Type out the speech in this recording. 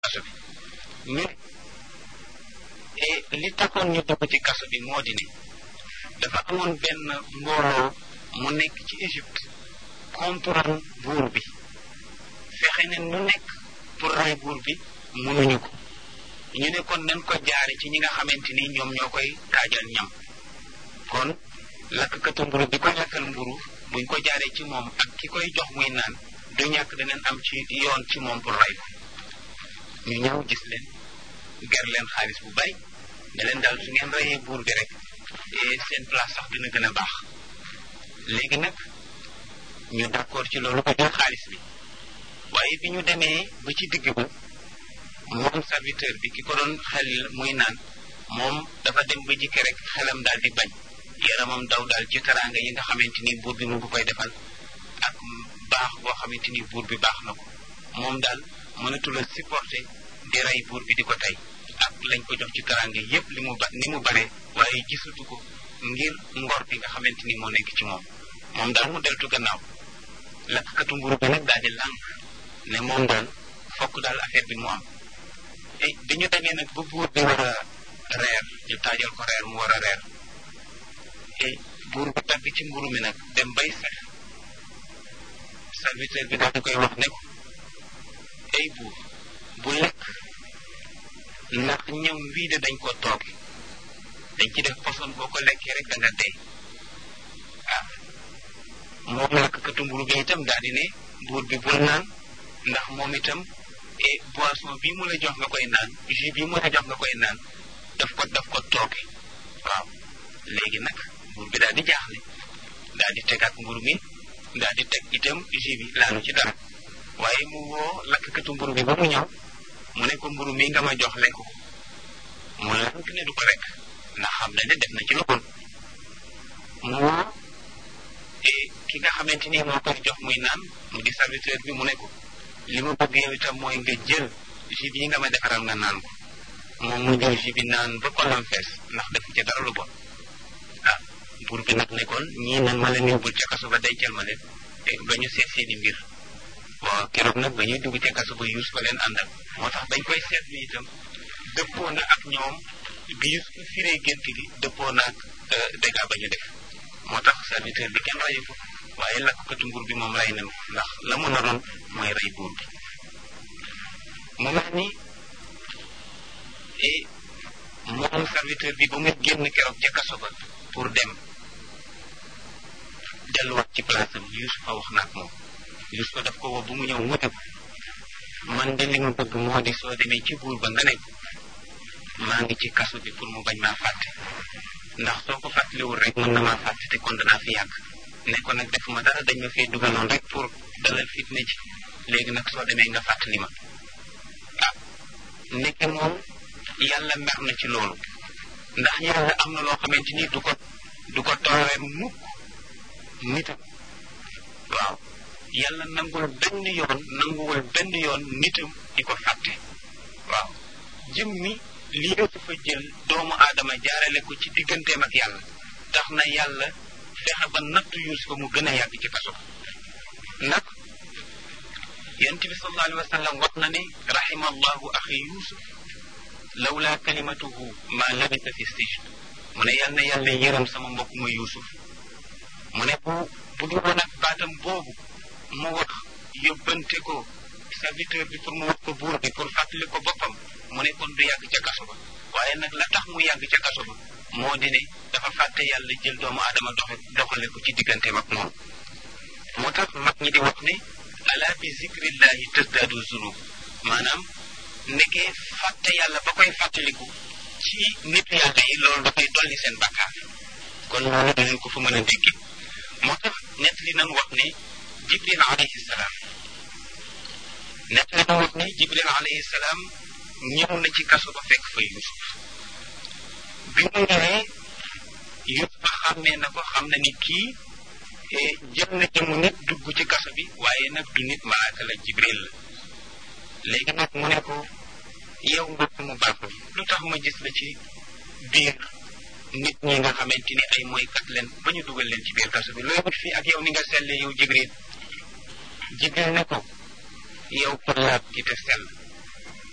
kaso bi ñu li taxoon ñu dugg ci kaso bi moo di ne dafa amoon benn mbooloo mu nekk ci Égypte contre buur bi fexe ne nu nekk pour rey buur bi mënuñu ko ñu ne kon nañ ko jaare ci ñi nga xamante ni ñoom ñoo koy taajal ñam kon lakkatu mburu bi koy lakkal mburu buñ ko jaaree ci moom ak ki koy jox muy naan du ñàkk danañ am ci yoon ci moom pour rey ko ñu ñëw gis leen ger leen xaalis bu bari ne leen daal su ngeen reyee buur bi rek seen place sax dina gën a baax léegi nag ñu d'accord ci loolu ko jël xaalis bi waaye bi ñu demee ba ci digg ba moom serviteur bi ki ko doon xel muy naan moom dafa dem ba jikki rek xelam daal di bañ yaramam daw daal ci teraanga yi nga xamante ni buur bi mu ngi koy defal ak baax boo xamante ni buur bi baax na ko moom daal mënatul a supporter di rey buur bi di ko tey ak lañ ko jox ci teraanga yépp li mu ba ni mu bare waaye gisatu ko ngir ngor bi nga xamante ni moo nekk ci moom moom daal mu deltu gannaaw lakkatu mburu bi nag daal di lànk ne moom daal fokk daal affaire bi mu am et bi ñu demee nag ba buur bi war a reer ñu taajal ko reer mu war a reer et buur bi tàgg ci mburu mi nag dem bay sax serviteur bi daal di koy wax ne ko ay buur bu lekk ndax ñam wii de dañ ko tooge dañ ci def poson boo ko lekkee rek da nga dee ah moom lakkatu mburu bi itam daal di ne buur bi bul naan ndax moom itam et boisson bii mu la jox nga koy naan jus bii mu la jox nga koy naan daf ko daf ko tooge waaw léegi nag buur bi daal di jaaxle daal di tegaat mburu mi daal di teg itam jus bi laanu ci dara waaye mu woo lakkatu mburu bi ba mu ñëw mu ne ko mburu mi nga ma jox lekk ko mu lank ne du ko lekk ndax xam na ne def na ci lu bon mu woo ki nga xamante ni moo koy jox muy naan mu di serviteur bi mu ne ko li ma bëgg yow itam mooy nga jël jus bi nga ma defaral nga naan ko moom mu jël jus bi naan ba kolam fees ndax defu ci dara lu bon ah buur bi nag nekkoon ñii nan ma leen yóbbul ca kaso ba dencal ma leen ba ñu seet seeni mbir waaw keroog nag ba ñuy dugg ca kaso ba yuus ba leen àndal moo tax dañ koy seetlu itam dëppoo na ak ñoom bi yuus ko firee gént gi dëppoo na ak dégâts ba ñu def moo tax serviteur bi kenn rayu ko waaye lakkatu nguur bi moom rey nañ ko ndax la mu naroon mooy rey buur bi mu mel ni et moom serviteur bi ba muy génn keroog ca kaso ba pour dem delluwaat ci place am Yuusufa wax na ak moom Yuusufa daf ko woo bu mu ñëw mu ne ko man de li ma bëgg moo di soo demee ci buur ba nga ne ko maa ngi ci kaso bi pour mu bañ maa fàtte ndax soo ko fàttaliwul rek mën na maa fàtte te kon danaa fi yàgg ne ko nag defuma dara dañ ma fee dugaloon rek pour dalal fitne ci léegi nag soo demee nga fàttali ma ah nekke moom yàlla mer na ci loolu ndax yàlla am na loo xamante ni du ko du ko tooree mukk nitam waaw yàlla nangul benn yoon nanguwul benn yoon nitam di ko fàtte waaw jëm mi lii Yuusufa jël doomu aadama jaarale ko ci digganteem ak yàlla tax na yàlla fexe ba nattu Yuusufa mu gën a yàgg ci kaso nag yonent bi sallallahu alayhi wa sallam wax na ne rahima allahu axi Yuusuf lawla kalimatuhu ma labisa fi sijn mu ne yal na yàlla yërëm sama mbokk ma Yuusuf mu ne bu bu dul woon ak baatam boobu mu wax yóbbante ko serviteur bi pour mu wax ko buur bi pour fàttali ko boppam mu ne kon du yàgg ca kaso ba waaye nag la tax mu yàgg ca kaso ba moo di ne dafa fàtte yàlla jël doomu aadama doxe doxale ko ci digganteem ak moom moo tax mag ñi di wax ne ala bi zikrillahi tasdaadu zunub maanaam nekkee fàtte yàlla ba koy fàttaliku ci nit yàlla yi loolu dafay dolli seen bakkaar kon loolu dinañ ko fa mën a dégg moo tax nett li nan wax ne jibril alayhi salaam nett li nan wax ne jibril alayhi salaam ñëw na ci kaso ba fekk fa yusuf bi mu ñëwee yusuf xàmmee na ko xam na ni kii jël na jëmu nit dugg ci kaso bi waaye nag du nit malaaka la jibril la léegi nag mu ne ko yow mbokk mu baax lu tax ma gis la ci biir nit ñi nga xamante ni ay mooykat leen ba ñu dugal leen ci biir kaso bi looy wut fii ak yow ni nga selle yow jibril jibril ne ko yow ko laab ci te sell